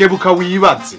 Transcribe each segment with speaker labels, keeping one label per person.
Speaker 1: kebuka wibaze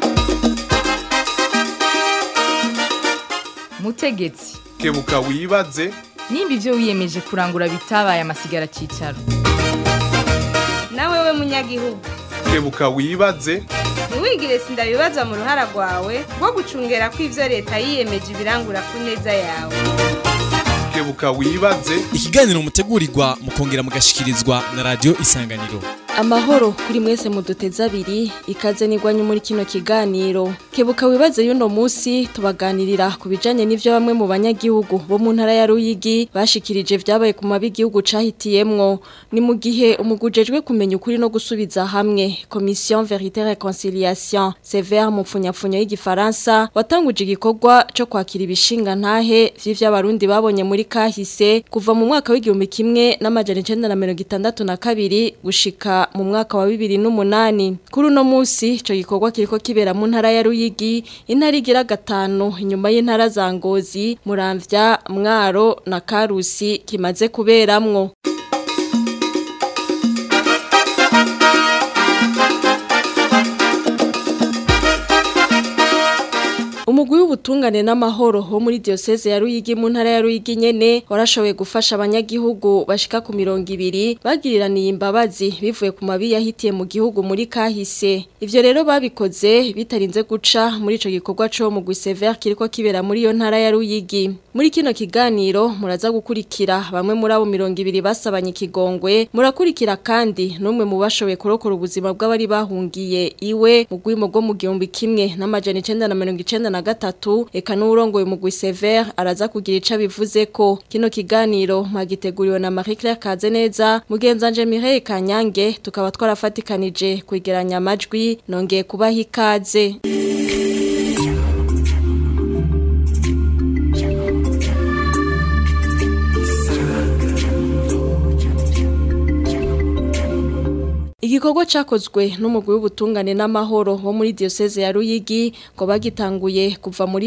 Speaker 2: mutegetsi
Speaker 1: kebuka wibaze
Speaker 2: nimba ibyo wiyemeje kurangura bitabaye amasigara cyicaro
Speaker 3: nawe we munyagihugu
Speaker 1: kebuka wibaze
Speaker 3: ntiwigire sindabibazwa mu ruhara rwawe rwo gucungera ko ibyo leta yiyemeje ibirangura ku neza yawe
Speaker 1: kebuka wibaze
Speaker 4: ikiganiro mutegurirwa mukongera mugashikirizwa na radio isanganiro
Speaker 5: amahoro kuri mwese muduteze abiri ikaze nigwanye muri kino kiganiro kebuka wibaze y'uno munsi tubaganirira ku bijanye n'ivyo bamwe mu banyagihugu bo mu ntara ya Ruyigi bashikirije vyabaye ku mabi igihugu cahitiyemwo ni mu gihe umugujejwe kumenya ukuri no gusubiza hamwe commission vérité réconciliation sévère mu pfunyapfunyo y'igifaransa watanguje igikorwa co kwakira ibishinga ntahe vy'ivyabarundi babonye muri kahise kuva mu mwaka w'igihumbi kimwe n'amajana icenda na mirongo itandatu na kabiri gushika mu mwaka wa bibiri n'umunani kuri uno munsi ico gikorwa kiriko kibera mu ntara ya Ruyigi intara igira gatanu inyuma y'intara za Ngozi Muramvya Mwaro na Karusi kimaze kuberamwo Umugwi w'ubutungane n'amahoro wo muri diocese ya Ruyigi mu ntara ya Ruyigi nyene warashoboye gufasha abanyagihugu bashika ku mirongo ibiri bagiriraniye imbabazi bivuye ku mabi yahitiye mu gihugu muri kahise ivyo rero babikoze bitarinze guca muri ico gikorwa co mu Guisever kiriko kibera muri iyo ntara ya Ruyigi muri kino kiganiro muraza gukurikira bamwe muri abo mirongo ibiri basabanye ikigongwe murakurikira kandi n'umwe mu bashoboye kurokora ubuzima bw'abari bahungiye iwe mu gwimo rwo mu gihumbi kimwe n'amajana icenda na mirongo icenda na gatatu eka n'urongoye mu Guisever araza kugira ico bivuze ko kino kiganiro magiteguriwe na Marie Claire Kazeneza mugenzanje Mireille Kanyange tukaba twarafatikanije kwegeranya amajwi nongeye kubaha ikaze Igikorwa cakozwe n'umugwi w'ubutungane n'amahoro wo muri diocese ya Ruyigi ngo bagitanguye kuva muri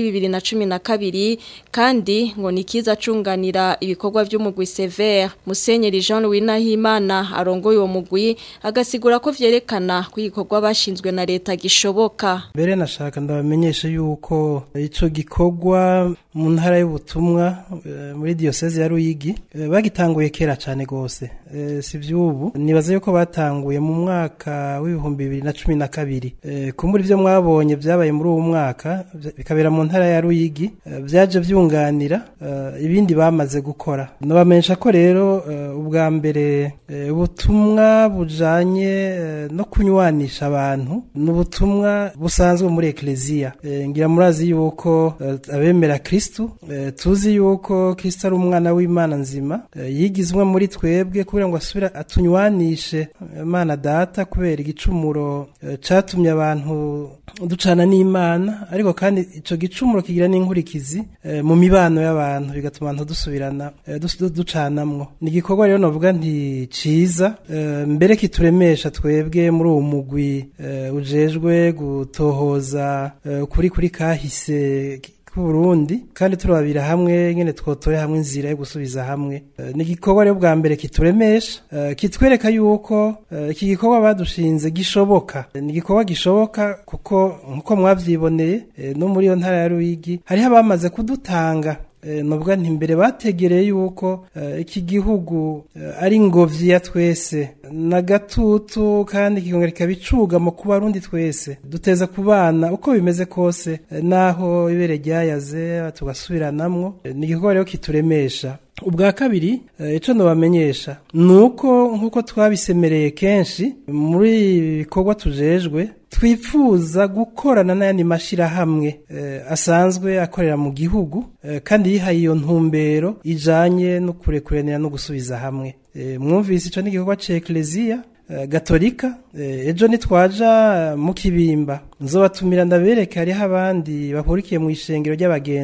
Speaker 5: 2012 kandi ngo nikiza cunganira ibikorwa by'umugwi Sever Musenyeri Jean Louis Nahimana arongoye uwo mugwi agasigura ko vyerekana ko igikorwa bashinzwe na leta gishoboka
Speaker 6: mbere nashaka ndabamenyesha yuko ico gikorwa mu ntara y'ubutumwa eh, muri diocese ya Ruyigi eh, bagitanguye kera cyane gose eh, si vyubu nibaza yuko batanguye mu mwaka w'ibihumbi bibiri na cumi na kabiri eh, kumbura ivyo mwabonye vyabaye muri uwo mwaka vya- bikabera mu ntara ya Ruyigi eh, vyaje vyunganira eh, ibindi bamaze gukora nabamenyesha ko rero eh, ubwa mbere eh, ubutumwa bujanye eh, no kunywanisha abantu n'ubutumwa busanzwe muri ekleziya eh, ngira murazi yuko eh, abemera Kristu eh, tuzi yuko Kristo ari umwana w'Imana nzima eh, yigizwe muri twebwe kugira ngo asubire atunywanishe Imana data kubera igicumuro eh, catumye abantu ducana n'Imana ariko kandi ico gicumuro kigira n'inkurikizi eh, mu mibano y'abantu bigatuma abantu dusubirana eh, dus- du- ducanamwo ni igikorwa rero novuga nti ciza eh, mbere kituremesha twebwe muri uwo mugwi eh, ujejwe gutohoza eh, ukuri kuri kahise Burundi kandi turabira hamwe nyene twotoye hamwe inzira yo gusubiza hamwe Eh, ni igikorwa rero bwa mbere kituremesha eh, kitwereka yuko eh, iki gikorwa badushinze gishoboka Eh, ni igikorwa gishoboka kuko nkuko mwavyiboneye eh, no muri iyo ntara ya Ruyigi hariho abamaze kudutanga Eh, novuga nti mbere bategereye yuko eh, iki gihugu eh, ari ingobyi ya twese na gatutu kandi kikongera kikabicuga mu kuba rundi twese duteza kubana uko bimeze kose eh, naho ibere ryayaze tugasubiranamwo Eh, ni igikorwa rero kituremesha ubwa kabiri eh, ico nobamenyesha nuko nkuko twabisemereye kenshi muri ibi bikorwa tujejwe twifuza gukorana n'ayandi mashirahamwe eh, asanzwe akorera mu gihugu eh, kandi yihaye iyo ntumbero ijanye no kurekuranira no gusubiza hamwe eh, mwumvise ico n'igikorwa ca ekleziya eh, gatolika eh, ejo nitwaja mu kibimba nzobatumira ndabereke hariho abandi bahurikiye mu ishengero ry'abagenzi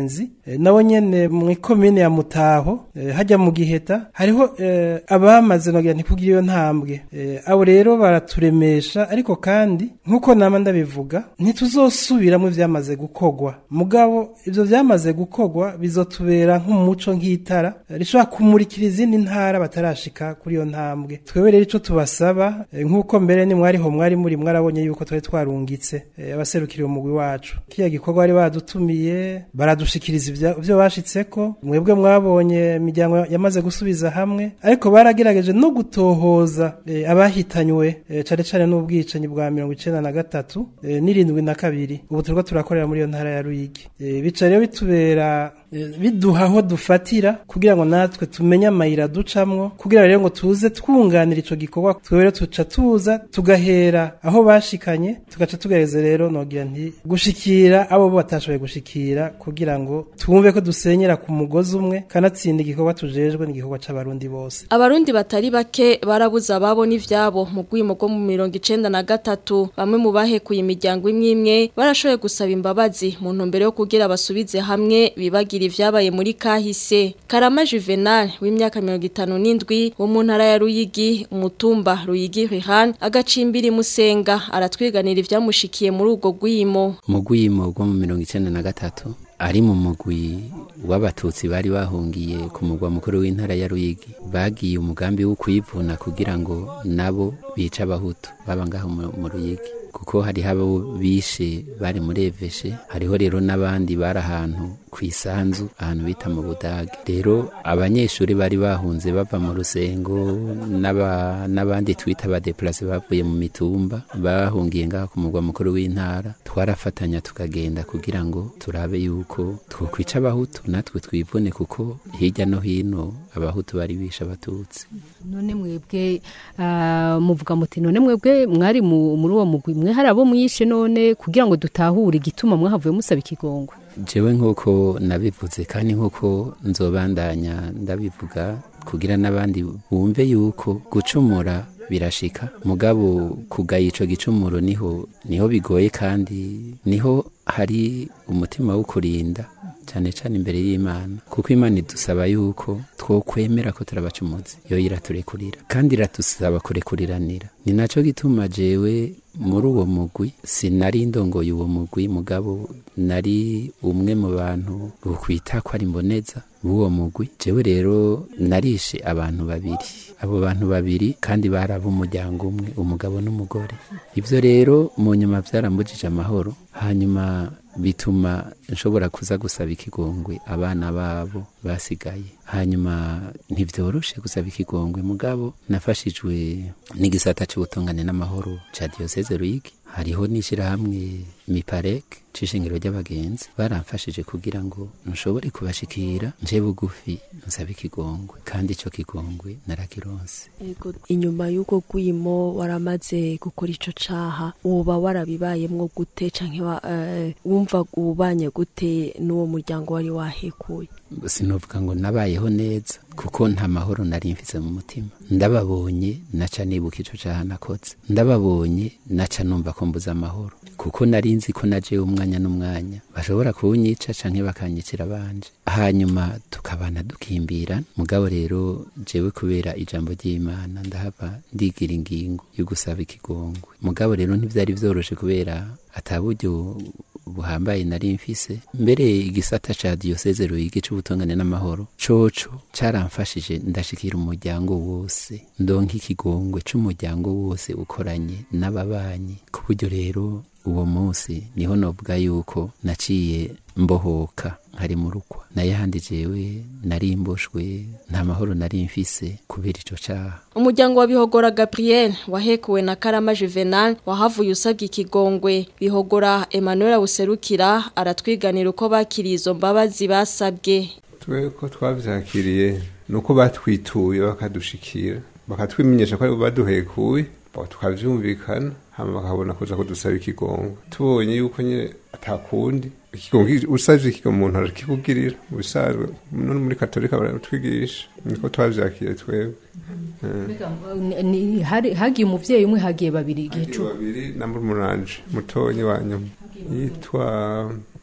Speaker 6: eh, nabo nyene mu ikomine ya Mutaho eh, hajya mu Giheta hariho eh, abamaze nogira ntikugira iyo ntambwe eh, abo rero baraturemesha ariko kandi nkuko nama ndabivuga ntituzosubiramo ivyamaze gukogwa mugabo ivyo vyamaze gukogwa bizotubera nk'umuco nk'itara eh, rishobora kumurikira izindi ntara batarashika kuri iyo ntambwe twebwe rero ico tubasaba eh, nkuko mbere ni mwariho mwari muri mwarabonye yuko twari twarungitse eh, abaserukira umugwi wacu kiya gikorwa bari badutumiye baradushikiriza ivya- ivyo bashitseko mwebwe mwabonye imiryango yamaze gusubiza hamwe ariko baragerageje no gutohoza eh, abahitanywe eh, cane cane n'ubwicanyi bwa mirongo icenda na gatatu eh, n'irindwi na kabiri ubu turiko turakorera muri iyo ntara ya Ruyigi eh, bica rero bitubera eh, biduha aho dufatira kugira ngo natwe tumenye amayira ducamwo kugira rero ngo tuze twunganira ico gikorwa twebwe rero tuca tuza tugahera aho bashikanye tugaca tugereze rero nogira nti gushikira abo bo batashoboye gushikira kugira ngo twumve ko dusenyera ku mugozi umwe kanatsinda igikorwa tujejwe n'igikorwa c'abarundi bose
Speaker 5: Abarundi batari bake barabuze ababo n'ivyabo mu gwimo rwo mu mirongo icenda na gatatu bamwe mu bahekuye imiryango imwe imwe barashoboye gusaba imbabazi mu ntumbero yo kugira basubize hamwe bibagira ivyabaye muri kahise Karama Juvenal w'imyaka mirongo itanu n'indwi wo mu ntara ya Ruyigi umutumba Ruyigi Rihan agacimbiri musenga aratwiganira ivyamushikiye muri ubwo gwimo
Speaker 7: mu rwimo rwo mu mirongo icenda na gatatu ari mu mugwi w'abatutsi bari bahungiye ku mugwa mukuru w'intara ya Ruyigi bagiye umugambi wo kuyivuna kugira ngo nabo bice abahutu baba ngaho mu mu Ruyigi kuko hari habo bishe bari muri eveshe hariho rero n'abandi bari ahantu ku isanzu ahantu bita mu budage rero abanyeshuri bari bahunze bava mu rusengo n'aba- n'abandi twita abadeplase bavuye mu mitumba bahungiye ngaho ku mugwa mukuru w'intara twarafatanya tukagenda kugira ngo turabe yuko twokwica abahutu natwe twivune kuko hirya no hino abahutu bari bishe abatutsi
Speaker 8: none mwebwe ah, muvuga muti none mwebwe mwari mu- muri uwo mugwi mwe hari abo mwishe none kugira ngo dutahure igituma mwahavuye musaba ikigongwe
Speaker 7: jewe nk'uko nabivuze kandi nk'uko nzobandanya ndabivuga kugira n'abandi bumve yuko gucumura birashika mugabo kugaya ico gicumuro niho niho bigoye kandi niho hari umutima wo kurinda cyane cyane imbere y'imana kuko imana idusaba yuko twokwemera ko turabacumuzi yo iraturekurira kandi iratusaba kurekuriranira ni naco gituma jewe muri uwo mugwi sinari ndongoye uwo mugwi mugabo nari umwe mu bantu bukwita ko ari mboneza b'uwo mugwi jewe rero narishe abantu babiri abo bantu babiri kandi bari ab'umuryango umwe umugabo n'umugore ibyo rero mu nyuma byarambujije amahoro hanyuma bituma nshobora kuza gusaba ikigongwe abana babo basigaye hanyuma ntibyoroshe gusaba ikigongwe mugabo nafashijwe n'igisata cy'ubutungane n'amahoro cya diyoseze ruyigi hariho n'ishyirahamwe miparek c'ishingiro ry'abagenzi baramfashije kugira ngo nshobore kubashikira nje bugufi nsaba ikigongwe kandi ico kigongwe narakironse
Speaker 9: Ego inyuma y'uko gwimo waramaze gukora ico caha uba warabibayemwo gute canke wa, eh, wumva ubanye gute n'uwo muryango wari wahekuye
Speaker 7: sinovuga ngo nabayeho neza kuko nta mahoro nari mfise mu mutima ndababonye naca nibuka ico caha nakoze ndababonye naca numva ko mbuze amahoro kuko nari nzi ko naje umwanya n'umwanya bashobora kunyica canke bakanyicira banje hanyuma tukabana dukimbira mugabo rero jewe kubera ijambo ry'imana ndahava ndigira ingingo yo gusaba ikigongwe mugabo rero ntivyari vyoroshe kubera ataburyo buhambaye nari mfise mbere igisata ca diyoseze ruyigi c'ubutungane n'amahoro coco caramfashije ndashikira umuryango wose ndonka ikigongwe c'umuryango wose ukoranye n'ababanyi ku buryo rero uwo munsi niho novuga yuko naciye mbohoka nkari mu rukwa naye handi jewe nari mboshwe nta mahoro nari mfise kubera ico caha
Speaker 5: Umuryango wa Bihogora Gabriel wahekuwe na Karama Juvenal wahavuye usabye ikigongwe Bihogora Emmanuel Buserukira aratwiganira uko bakiriye izo mbabazi basabwe
Speaker 10: twe ko twavyakiriye nuko batwituye bakadushikira bakatwimenyesha ko ari bo baduhekuye bo tukavyumvikana hama bakabona kuza kudusaba ikigongwe tubonye yuko nyine atakundi ikigongwe usavye ikigongwe umuntu arakikugirira mu bisanzwe none muri katolika baratwigisha niko twavyakiriye twebwe
Speaker 8: Ni- ni- hari- hagiye umuvyeyi umwe hagiye babiri igihe
Speaker 10: Hagiye
Speaker 8: cumi
Speaker 10: babiri na murumuranje mutonyi wa nyuma yitwa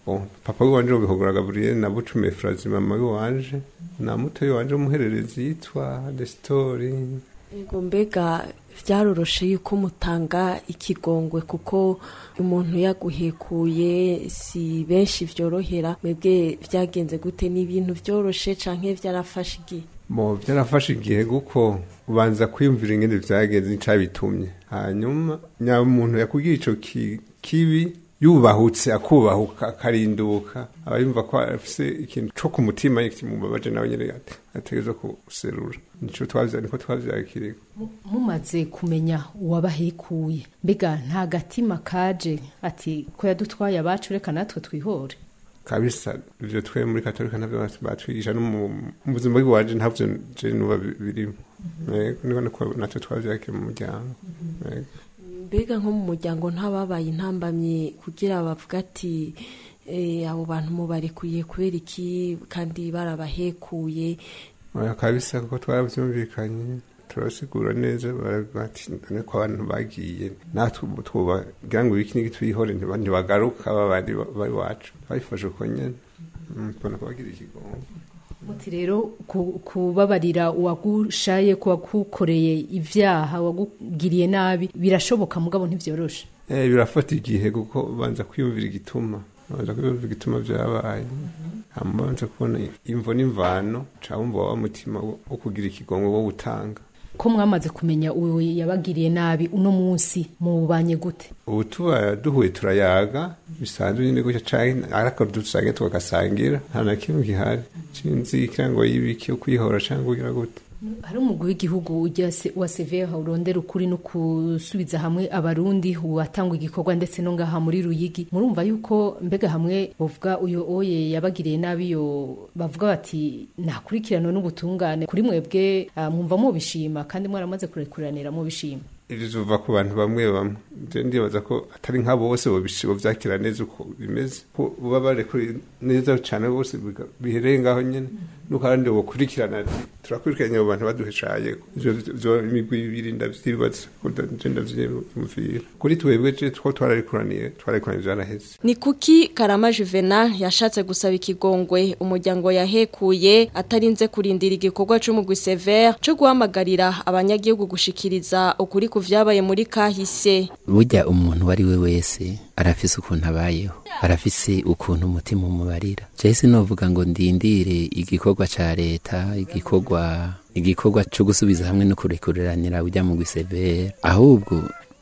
Speaker 10: Bon, papa w'iwanje wabihogora gaburiyeli na bucume furazi mama w'iwanje na mutoyi wanje w'umuhererezi yitwa desitori
Speaker 9: Ego mbega vyaroroshe yuko mutanga ikigongwe kuko umuntu yaguhekuye si benshi vyorohera mwebwe vyagenze gute ni ibintu vyoroshe canke vyarafashe igihe
Speaker 10: mo byarafashe igihe kuko ubanza kwiyumvira ingene vyagenze n'icabitumye hanyuma nyamuntu yakubwiye ico ki- kibi yubahutse akubahuka akarinduka aba yumva ko afise ikintu co ku mutima kimubabaje nawe nyene ate- ategerezwa kuserura nico twavya niko twavyakiriye
Speaker 8: mumaze kumenya uwabahekuye mbega nta gatima kaje ati ko yadutwaye abacu reka natwe twihore
Speaker 10: kabisa ivyo twe muri katolika navyo batwigisha no mu mu buzima bw'iwaje ntavyo je nuba bi- birimo Yego, niko niko natwe twavyakiye mu muryango Yego.
Speaker 9: mbega nko mu muryango ntababaye intambamyi kugira bavuga ati eh, abo bantu mubarekuye kubera iki kandi barabahekuye
Speaker 10: oya kabisa kuko twaravyumvikanye turasigura neza baravuga ati none ko abantu bagiye natwe ubu twobagira ngo ibiki n'iki twihore ntiba- ntibagaruka babandi bari wacu babifashe uko nyene Mm, tubona ko bagira ikigongo
Speaker 8: muti rero ku- kubabarira uwagushaye kuwagukoreye ivyaha wagugiriye nabi birashoboka mugabo ntivyoroshe
Speaker 10: Eh, birafata igihe kuko banza kwiyumvira igituma banza kwiyumvira igituma vyabaye hama banza kubona imvo n'imvano ca wumva wa mutima wo wo kugira ikigongo wo gutanga
Speaker 8: ko mwamaze kumenya uwo yabagiriye nabi uno munsi mubanye gute
Speaker 10: ubu tuba duhuye turayaga bisanzwe nyine gutya canke ariko dusange tukagasangira nta na kimwe gihari sinzi ikirango y'ibiki ukwihora canke kugira gute
Speaker 8: hari umugwi w'igihugu ujya se- wa severa urondera ukuri no gusubiza hamwe abarundi watangwa igikorwa ndetse no ngaha muri ruyigi murumva yuko mbega hamwe bavuga uyo oye yabagiriye nabi yo bavuga bati ntakurikiranwa n'ubutungane kuri mwebwe ah, mwumva mubishima kandi mwaramaze kurekuranira mubishima
Speaker 10: ivyo biva ku bantu bamwe bamwe je ndibaza ko atari nka bose bobishi- bovyakira neza uko bimeze ko baba barekuri neza cane bose biga- bihereye ngaho nyene nuko abandi bokurikirana ati turakurikiranye abo bantu baduheshaye ivyo vyo imigwi ibiri ndavyibaza ko nda- je ndavyiyumvira kuri twebwe je two twararekuraniye twararekuraniye vyaraheze
Speaker 5: Ni kuki Karama Juvenal yashatse gusaba ikigongwe umuryango yahekuye atarinze kurindira igikorwa c'umugwi Sever co guhamagarira abanyagihugu gushikiriza ukuri ku vyabaye muri kahise.
Speaker 7: burya umuntu uwo ari we wese arafise ukuntu abayeho arafise ukuntu umutima umubarira jesi novuga ngo ndindire igikorwa ca leta igikorwa igikorwa co gusubiza hamwe no kurekureranira ujya mu gwisevere ahubwo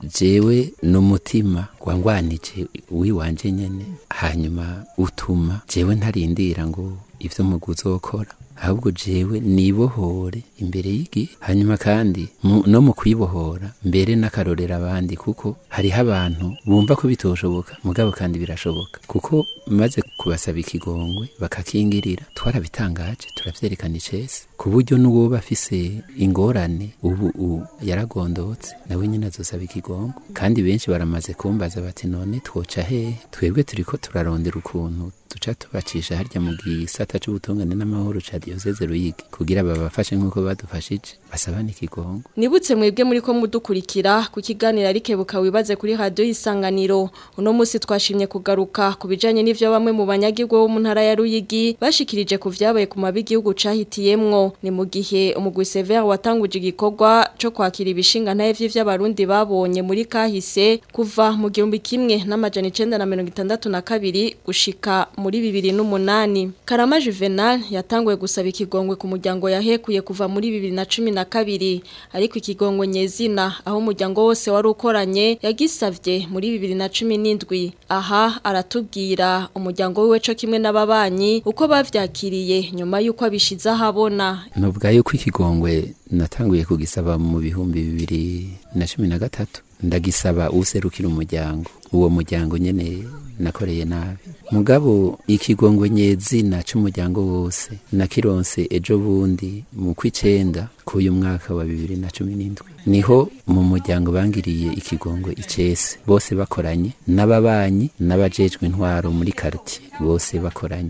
Speaker 7: jewe n'umutima wangwanije wiwanje nyene hanyuma utuma jewe ntarindira ngo ivyo mugwi uzokora ahubwo jewe nibohore imbere y'igihe hanyuma kandi mu- no mu kwibohora mbere n'akarorera abandi kuko hariho abantu bumva ko bitoshoboka mugabo kandi birashoboka kuko maze kubasaba ikigongwe bakakingirira twarabitangaje turavyerekana icese ku buryo n'uwoba afise ingorane ubu u- yaragondotse nawe nyine azosaba ikigongo kandi benshi baramaze kumbaza bati none twoca hehe twebwe turiko turarondera ukuntu duca tubacisha harya mu gisata c'ubutungane n'amahoro ca diyoseze ruyigi kugira babafashe nk'uko badufashije basabane ikigongo
Speaker 5: Nibutse mwebwe muri ko mudukurikira ku kiganiro arikebuka wibaze kuri radio isanganiro uno musi twashimye kugaruka ku bijanye n'ivyo bamwe mu banyagihugu bo mu ntara ya Ruyigi bashikirije ku vyabaye ku mabi igihugu cahitiyemwo ni mu gihe umugwi Sever watanguje igikorwa co kwakira ibishinga ntaye vy'abarundi babonye muri kahise kuva mu gihumbi kimwe n'amajana 1962 gushika muri 2008 Karama Juvenal yatanguye gusaba ikigongwe ku muryango yahekuye kuva muri 2012 ariko ikigongwe nyezina aho umuryango wose wari ukoranye yagisavye muri 2017 aha aratubwira umuryango wiwe co kimwe n'ababanyi uko bavyakiriye nyuma yuko abishize ahabona
Speaker 7: nuvuga yuko ikigongwe natanguye kugisaba mu bihumbi bibiri na cumi na gatatu ndagisaba userukira umuryango uwo muryango nyene nakoreye nabi mugabo ikigongwe nyezina c'umuryango wose nakironse ejo bundi mu kw'icenda k'uyu mwaka wa bibiri na cumi n'indwi niho mu muryango bangiriye ikigongwe icese bose bakoranye n'ababanyi n'abajejwe intwaro muri karitiye bose bakoranye ku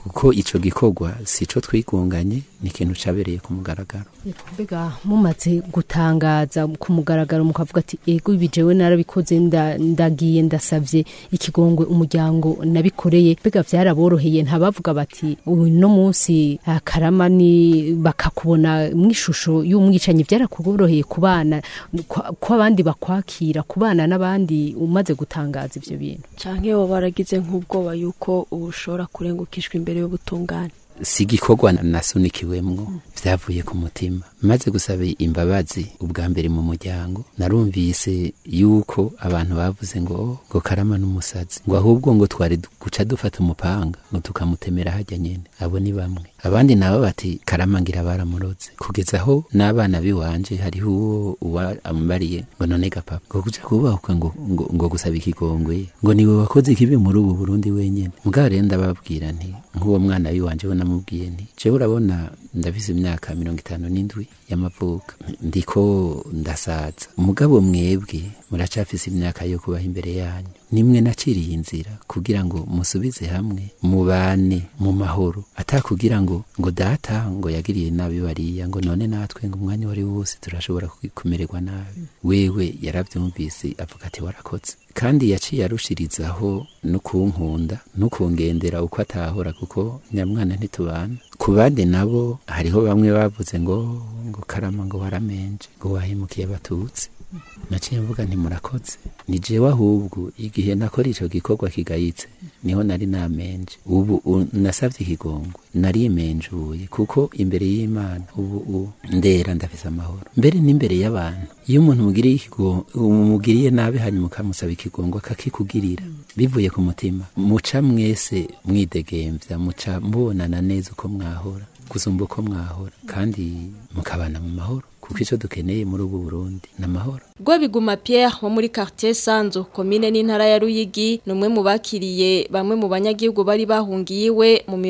Speaker 7: kuko ico gikorwa sico twigunganye ni ikintu cabereye ku mugaragaro
Speaker 8: mbega mumaze gutangaza ku mugaragaro mukavuga ati ego ibi jewe narabikoze nda- ndagiye ndasavye ikigongwe umuryango nabikoreye mbega vyaraboroheye ntabavuga bati uyu no munsi ah, karama ni bakakubona mw'ishusho y'umwicanyi vyarakuboroheye kubana kwa- ko abandi bakwakira kubana n'abandi umaze gutangaza ivyo bintu
Speaker 9: canke woba waragize nk'ubwoba yuko uba ushobora kurengukishwa imbere y'ubutungane
Speaker 7: si igikorwa nasunikiwemwo vyavuye ku mutima maze gusaba imbabazi ubwa mbere mu muryango narumvise yuko abantu bavuze ngo "Oh, ngo karama n'umusazi ngo ahubwo ngo twari du- guca dufata umupanga ngo tukamutemera hajya nyene abo ni bamwe abandi nabo bati karama ngira baramuroze kugeza aho n'abana biwanje hariho uwo uwa ambariye ngo none gapapa ngo kuja kubahuka ngo, ngo, ngo gusaba ikigongwe ngo niwe wakoze ikibi muri ubu burundi wenyene mugabo rero ndababwira nti nk'uwo mwana wiwanje we namubwiye nti jewe urabona ndafise imyaka mirongo itanu n'indwi y'amavuka ndiko ndasaza umugabo mwebwe muracafise imyaka yo kubaho imbere yanyu nimwe naciriye inzira kugira ngo musubize hamwe mubane mu mahoro atakugira ngo ngo data ngo yagiriye nabi bariya ngo none natwe ngo umwanya wari wose turashobora kumererwa nabi wewe yaravyumvise avuga ati warakoze kandi yaciye arushirizaho no kunkunda no kungendera uko atahora kuko nyamwana ntitubana ku bandi nabo hariho bamwe bavuze ngo ngo karama ngo waramenje ngo wahemukiye abatutsi naciye mvuga nti murakoze ni jewe ahubwo igihe nakora ico gikorwa kigayitse niho nari namenje ubu u- nasavye ikigongwe narimenjuye kuko imbere y'imana ubu u- ndera ndafise amahoro mbere n'imbere y'abantu iyo umuntu umugiriye ikigo- umugiriye nabi hanyuma ukamusaba ikigongwe akakikugirira bivuye ku mutima muca mwese mwidegemvya muca mubonana neza uko mwahora gusumba uko mwahora kandi mukabana mu mahoro kuko ico dukeneye muri ubu burundi ni amahoro
Speaker 5: Rwabiguma Pierre wo muri quartier Sanzo komine n'intara ya Ruyigi numwe mu bakiriye bamwe mu banyagihugu bari bahungiye iwe mu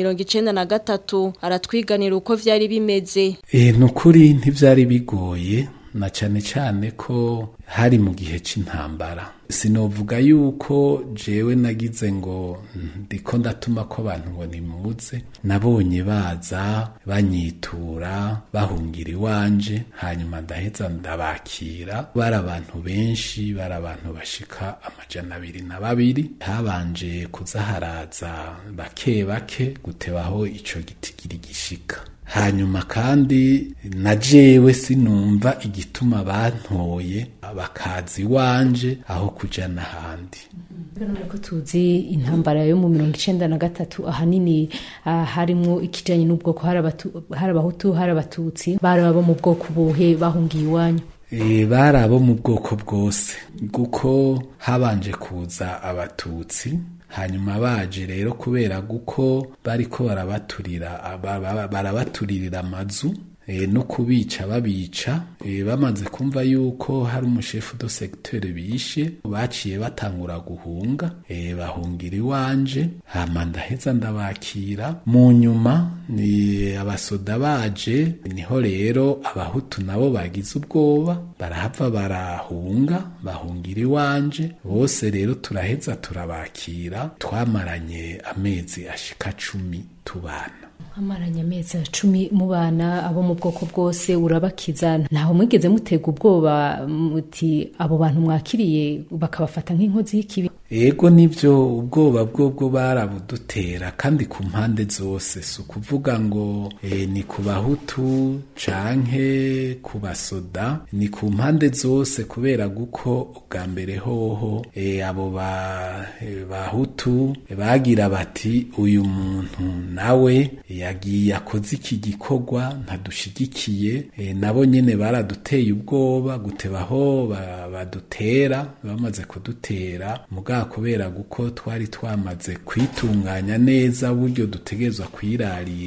Speaker 5: 1993 aratwiganira uko vyari bimeze
Speaker 11: E, nukuri ntivyari bigoye na cane cane ko hari mu gihe c'intambara sinovuga yuko jewe nagize ngo ndiko ndatuma ko abantu ngo nimuze nabonye baza banyitura bahungira iwanje hanyuma ndaheza ndabakira bari abantu benshi bari abantu bashika amajana abiri na babiri habanje kuza haraza bake bake gutebaho ico gitigiri gishika hanyuma kandi na jewe sinumva igituma bantoye bakaza iwanje aho kuja n'ahandi
Speaker 8: none ko tuzi intambara yo mu mirongo icenda na gatatu ahanini ah, harimwo ikijanye n'ubwoko hari abatu- hari abahutu hari abatutsi bari abo mu bwoko buhe bahungiye iwanyu
Speaker 11: E, bari abo mu bwoko bwose kuko habanje kuza abatutsi hanyuma baje rero kubera guko bariko barabaturira aba- ba- barabaturira amazu e, no kubica babica e, bamaze kumva yuko hari umushefu do secteur bishe baciye batangura guhunga e, bahungira iwanje hama ndaheza ndabakira mu nyuma ni abasoda baje niho rero abahutu nabo bagize ubwoba barahava barahunga bahungira iwanje bose rero turaheza turabakira twamaranye amezi ashika cumi tubana
Speaker 8: amaranye amezi cumi mu bana abo mu bwoko bwose urabakiza ntaho mwigeze mutega ubwoba muti abo bantu mwakiriye bakabafata nk'inkozi y'ikibi
Speaker 11: ego nivyo ubwoba bwobwo barabudutera kandi ku mpande zose si ukuvuga ngo e, ni ku bahutu canke ku basoda ni ku mpande zose kubera guko ubwa mbere hoho e, abo ba, e, bahutu bagira bati uyu muntu nawe yagiye akoze iki gikorwa ntadushigikiye e, nabo nyene baraduteye ubwoba gutebaho ba- badutera bamaze kudutera muga kubera guko twari twamaze kwitunganya neza buryo dutegerezwa kwirarira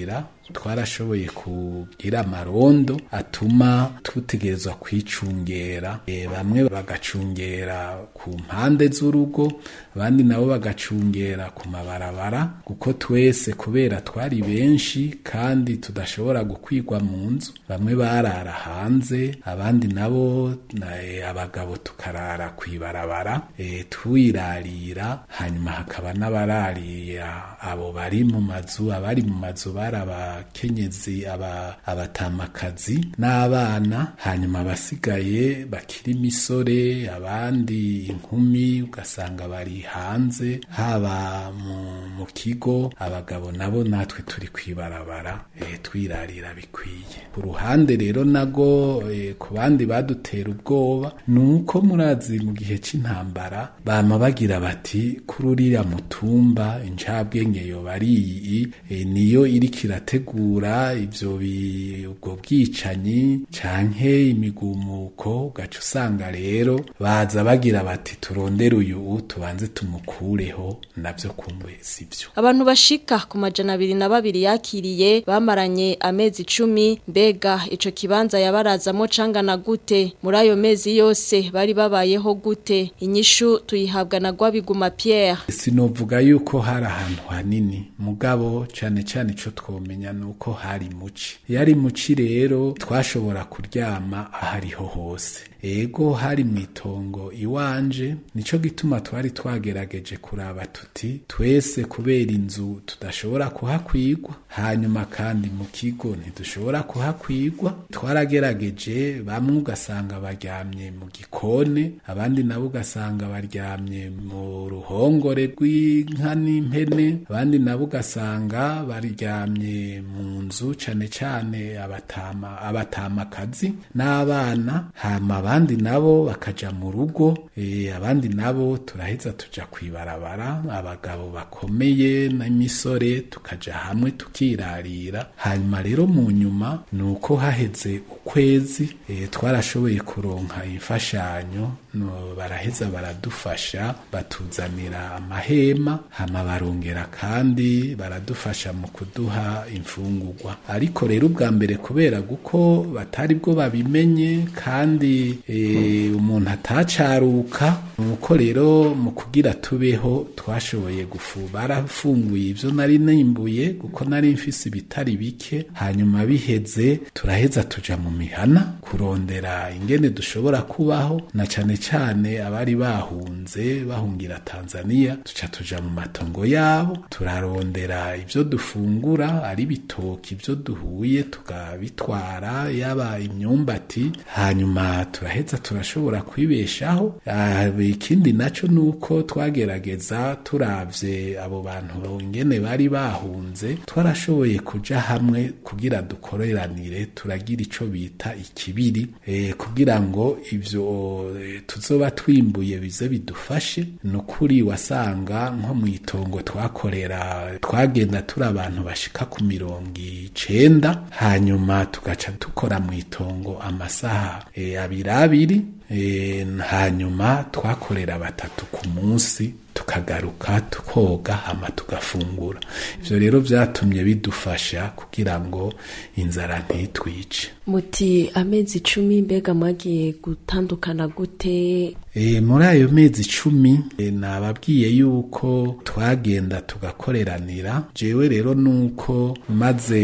Speaker 11: twarashoboye kugira amarondo atuma tutegerezwa kwicungera e, bamwe bagacungera ku mpande z'urugo abandi nabo bagacungera ku mabarabara kuko twese kubera twari benshi kandi tudashobora gukwigwa mu nzu bamwe barara hanze abandi nabo na, e, abagabo tukarara kwibarabara e, twirarira hanyuma hakaba n'abararira abo bari mu mazu abari mu mazu bari abakenyezi aba, abatamakazi n'abana hanyuma abasigaye bakiri imisore abandi inkumi ugasanga bari hanze haba mu, mu kigo abagabo nabo natwe turi kwibarabara e, twirarira bikwiye ku ruhande rero nago e, ku bandi badutera ubwoba ni uko murazi mu gihe c'intambara bama bagira bati kuri uriya mutumba incabwenge yoba ari iyi e, niyo iriko irategura ivyo ubwo bwicanyi canke imigumuko ugaca usanga rero baza bagira bati turondere uyu tubanze tumukureho navyo kumbe sivyo
Speaker 5: abantu bashika ku majana abiri na babiri yakiriye bamaranye amezi icumi mbega ico kibanza yabarazamo cangana gute muri ayo mezi yose bari babayeho gute inyishu tuyihabwa na Gwabiguma Pierre
Speaker 11: sinovuga yuko hari ahantu hanini mugabo cane cane ico twomenya nuko hari muci yari muci rero twashobora kuryama ahariho hose ego hari mu itongo iwanje nico gituma twari twagerageje kuraba tuti twese kubera inzu tudashobora kuhakwigwa hanyuma kandi mu kigo ntidushobora kuhakwigwa twaragerageje bamwe ugasanga baryamye mu gikone abandi nabo ugasanga baryamye mu ruhongore rw'inka n'impene abandi nabo ugasanga baryamye mu nzu cane cane abatama abatamakazi n'abana hama abandi nabo bakaja mu rugo e, abandi nabo turaheza tuja kwibarabara abagabo bakomeye n'imisore tukaja hamwe tukirarira hanyuma rero mu nyuma nuko haheze ukwezi e, twarashoboye kuronka imfashanyo no baraheza baradufasha batuzanira amahema hama barongera kandi baradufasha mu kuduha imfungurwa ariko rero ubwa mbere kubera guko batari bwo babimenye kandi e, umuntu atacaruka nuko rero mu kugira tubeho twashoboye gufu barafunguye ivyo nari nimbuye kuko nari mfise ibitari bike hanyuma biheze turaheza tuja mu mihana kurondera ingene dushobora kubaho na cane cane abari bahunze bahungira Tanzania tuca tuja mu matongo yabo turarondera ivyo dufungura ari bitoki ivyo duhuye tukabitwara yaba imyumbati hanyuma turaheza turashobora kwibeshaho ikindi naco nuko twagerageza turavye abo bantu ingene bari bahunze twarashoboye kuja hamwe kugira dukoreranire turagira ico bita ikibiri e, kugira ngo ivyo e, tuzoba twimbuye bize bidufashe nukuri wasanga nko mu itongo twakorera twagenda turi abantu bashika ku mirongo icenda hanyuma tugaca dukora mu itongo amasaha e, abiri abiri e, hanyuma twakorera batatu ku munsi tukagaruka tukoga hama tugafungura ivyo rero vyatumye bidufasha kugira ngo inzara ntitwice
Speaker 9: muti amezi icumi mbega mwagiye gutandukana gute
Speaker 11: e, muri ayo mezi icumi e, nababwiye yuko twagenda tugakoreranira jewe rero nuko maze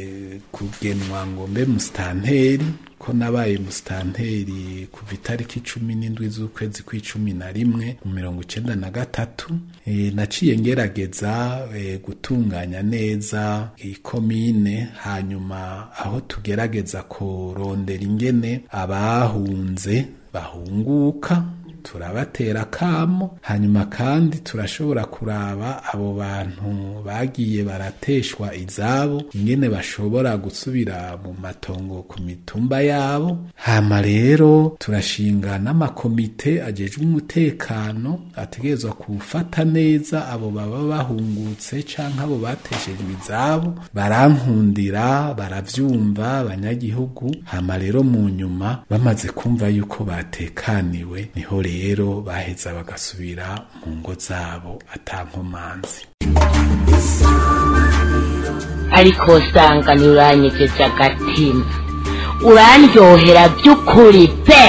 Speaker 11: kugenwa ngo mbe musitanteri ko nabaye musitanteri kuva itariki cumi n'indwi z'ukwezi kw'icumi na rimwe mu mirongo icenda na gatatu e, naciye ngerageza e, gutunganya neza ikomine hanyuma aho tugerageza kurondera ingene abahunze bahunguka turabatera kamo hanyuma kandi turashobora kuraba abo bantu bagiye barateshwa izabo ingene bashobora gusubira mu matongo ku mitumba yabo hama rero turashinga n'amakomite ajejwe umutekano ategerezwa kufata neza abo baba bahungutse canke abo bateshejwe izabo barankundira baravyumva abanyagihugu hama rero mu nyuma bamaze kumva yuko batekaniwe niho rero baheza bagasubira mu ngo zabo atankomanzi
Speaker 12: ariko usanga ntiuranyegeje agatima urandyohera by'ukuri pe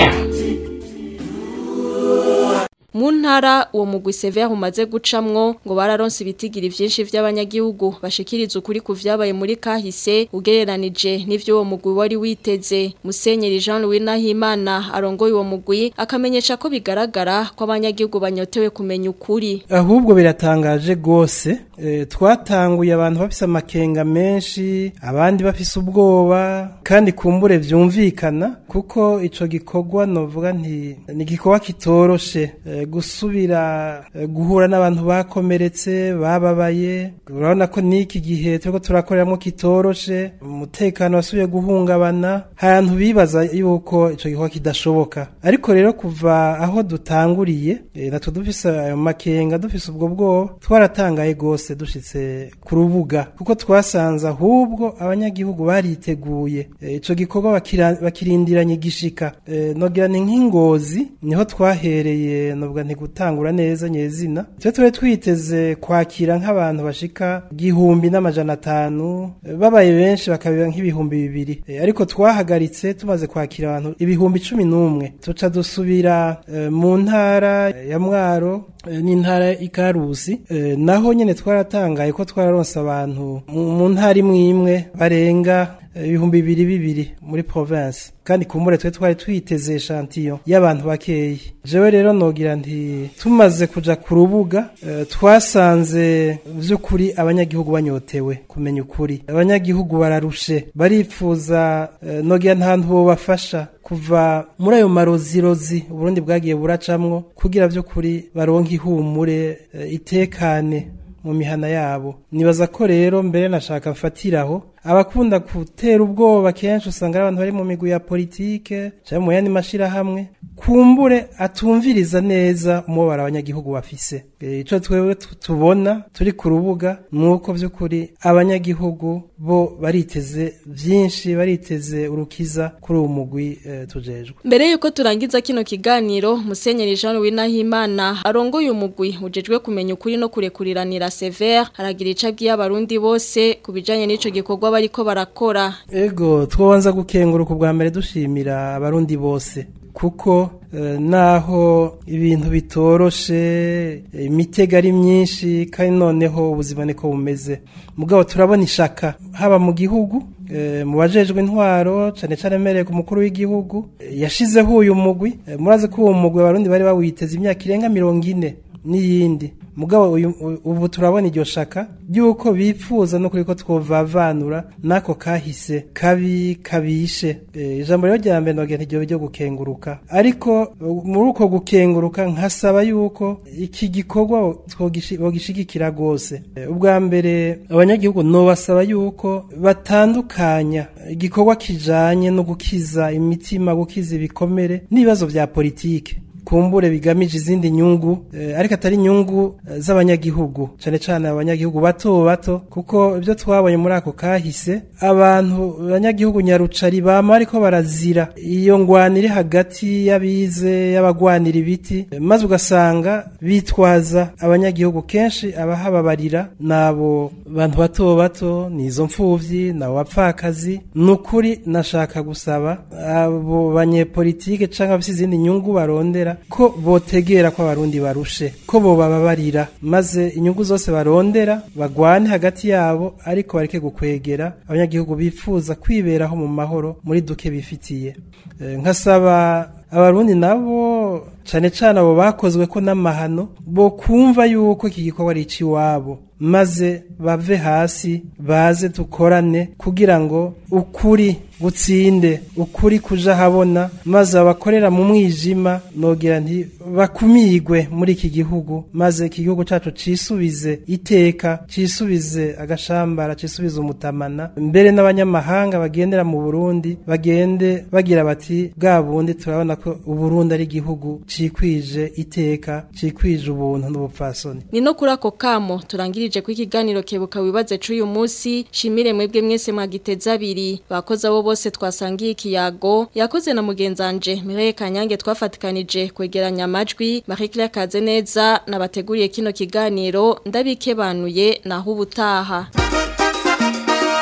Speaker 5: mu ntara uwo mugwi severe umaze gucamwo ngo bararonse ibitigiri vyinshi vy'abanyagihugu bashikiriza ukuri ku vyabaye muri kahise ugereranije n'ivyo uwo mugwi wari witeze musenyeri Jean Louis Nahimana arongoye uwo mugwi akamenyesha ko bigaragara ko abanyagihugu banyotewe kumenya ukuri
Speaker 6: ahubwo biratangaje gose e, twatanguye abantu bafise amakenga menshi abandi bafise ubwoba kandi kumbure vyumvikana kuko ico gikorwa novuga nti ni igikorwa kitoroshe e, gusubira e, guhura n'abantu bakomeretse bababaye urabona ko n'iki gihe turiko turakoreramo kitoroshe umutekano wasubiye guhungabana ahantu bibaza yuko ico gikorwa kidashoboka ariko rero kuva aho dutanguriye e, natwe dufise ayo makenga dufise ubwo bwoba twaratangaye gose dushitse ku rubuga kuko twasanze ahubwo abanyagihugu bariteguye e, ico gikorwa bakira- bakirindiranye igishika e, nogira ni nk'ingozi niho twahereye novuga nti gutangura neza nyezina twe turi twiteze kwakira nk'abantu bashika igihumbi n'amajana atanu e, babaye benshi bakabira nk'ibihumbi bibiri e, ariko twahagaritse tumaze kwakira abantu ibihumbi cumi n'umwe tuca dusubira e, mu ntara ya mwaro e, n'intara ikarusi e, naho nyene twaratangaye ko twararonse abantu mu mu ntara imwe imwe barenga e, ibihumbi bibiri bibiri muri province kandi kumbure twe twari twiteze shantiyo y'abantu bakeyi jewe rero nogira nti tumaze kuja ku rubuga e, twasanze vy'ukuri abanyagihugu banyotewe kumenya ukuri abanyagihugu bararushe baripfuza e, nogira ntantu bobafasha kuva muri ayo marozirozi uburundi bwagiye buracamwo kugira vy'ukuri baronke ihumure e, itekane mu mihana yabo nibaza ko rero mbere nashaka mfatiraho abakunda gutera ubwoba kenshi usanga ari abantu bari mu migwi ya politike cyangwa mu yandi mashirahamwe kumbure atumviriza neza umubabaro abanyagihugu bafise E, ico twewe tu- tubona turi ku rubuga nuko vy'ukuri abanyagihugu bo bariteze vyinshi bariteze urukiza kuri uwo mugwi e, tujejwe
Speaker 5: Mbere yuko turangiza kino kiganiro Musenyeri Jean Louis Nahimana arongoye umugwi ujejwe kumenya ukuri no kurekuriranira severe aragira ica abwiye abarundi bose kubijanye n'ico gikorwa bariko barakora
Speaker 6: Ego twobanza gukenguruka ubwa mbere dushimira abarundi bose kuko eh, naho ibintu bitoroshe eh, imitego ari myinshi kandi noneho ubuzima niko bumeze mugabo turabona ishaka haba mu gihugu eh, mu bajejwe intwaro cane cane mereye ku mukuru w'igihugu eh, yashizeho uyu mugwi eh, murazi ko uwo mugwi abarundi bari bawiteze imyaka irenga mirongo ine n'iyindi mugabo uyu ubu turabona iryo shaka ryuko bipfuza no kuri ko twovavanura nako kahise kabi kabishe e, ijambo rero rya mbere nogira ntiryo ryo gukenguruka ariko uh, muri uko gukenguruka nkasaba yuko iki gikorwa twogishi- bogishigikira gose e, ubwa mbere abanyagihugu nobasaba yuko batandukanya igikorwa kijanye no gukiza imitima gukiza ibikomere n'ibibazo vya politike kumbure bigamije izindi nyungu eh, ariko atari nyungu eh, z'abanyagihugu cane cane abanyagihugu bato bato kuko ibyo twabonye muri ako kahise abantu abanyagihugu nyarucari bama ariko barazira iyo ngwano iri hagati y'abize y'abagwanira ibiti eh, maze ugasanga bitwaza abanyagihugu kenshi abahababarira nabo bantu bato bato nizo mfuvyi nabo bapfakazi nukuri nashaka gusaba abo banyepolitike canke abafise izindi nyungu barondera ko botegera ko abarundi barushe ko bobababarira maze inyungu zose barondera bagwane hagati yabo ariko bareke gukwegera abanyagihugu bifuza kwiberaho mu mahoro muri duke bifitiye Eh, nkasaba abarundi nabo cane cane abo bakozwe ko n'amahano bo kumva yuko iki gikorwa ari iciwabo maze bave hasi baze dukorane kugira ngo ukuri gutsinde ukuri kuja habona maze abakorera mu mwijima nogira nti bakumigwe muri iki gihugu maze iki gihugu cacu cisubize iteka cisubize agashambara cisubize umutamana mbere n'abanyamahanga bagendera mu Burundi bagende bagira bati bwa bundi turabona ko Uburundi ari igihugu cikwije iteka cikwije ubuntu n'ubupfasoni
Speaker 5: Ni no kuri ako kamo turangirije ku ikiganiro kebuka wibaze c'uyu munsi shimire mwebwe mwese mwagiteza abiri bakoze abo bose twasangiye ikiyago yakoze na mugenzanje Mireille Kanyange twafatikanije kwegeranya amajwi Marie Claire Kazeneza nabateguriye kino kiganiro ndabikebanuye naho ubutaha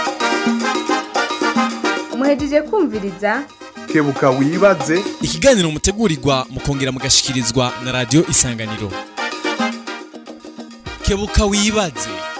Speaker 3: muhejeje kumviriza
Speaker 1: kebuka wibaze
Speaker 4: ikiganiro mutegurirwa mukongera mugashikirizwa na radio isanganiro kebuka wibaze